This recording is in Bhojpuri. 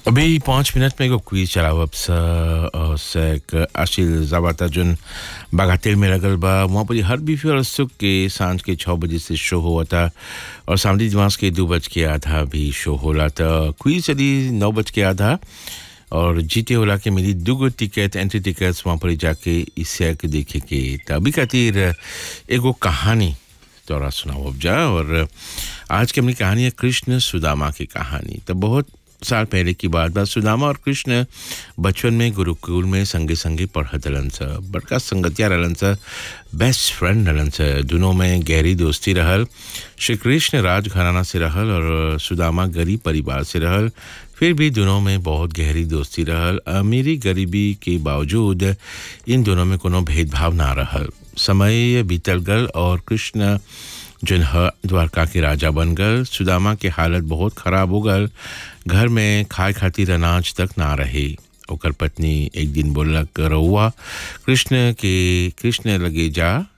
अभी पाँच मिनट में एगो क्विज चलाओ अब सा और से एक आशिल जावाता जोन बागातेल में लगल बा वहाँ पर हर बीफी और सुख के सांझ के छः बजे से शो हुआ था और सामने दिमाग के दो बज के आधा भी शो होला था क्विज चली नौ बज के आधा और जीते होला के मिली दूगो टिकट एंट्री टिकट्स वहाँ पर जाके इस के देखे के तो अभी खातिर एगो कहानी तोरा सुनाओ अब जा और आज की अपनी कहानी है कृष्ण सुदामा की कहानी तो बहुत साल पहले की बात बा सुदामा और कृष्ण बचपन में गुरुकुल में संगे संगे पढ़त रहलन स बड़का संगतिया रहलन स बेस्ट फ्रेंड रहलन स दोनों में गहरी दोस्ती रहल श्री कृष्ण राजघराना से रहल और सुदामा गरीब परिवार से रहल फिर भी दोनों में बहुत गहरी दोस्ती रहल अमीरी गरीबी के बावजूद इन दोनों में कोनो भेदभाव ना रहल समय बीतल गल और कृष्ण जन ह द्वारका के राजा बन गल सुदामा के हालत बहुत खराब हो गल घर में खाए खातिर अनाज तक ना रहे ओकर पत्नी एक दिन बोलक रहुआ कृष्ण के कृष्ण लगे जा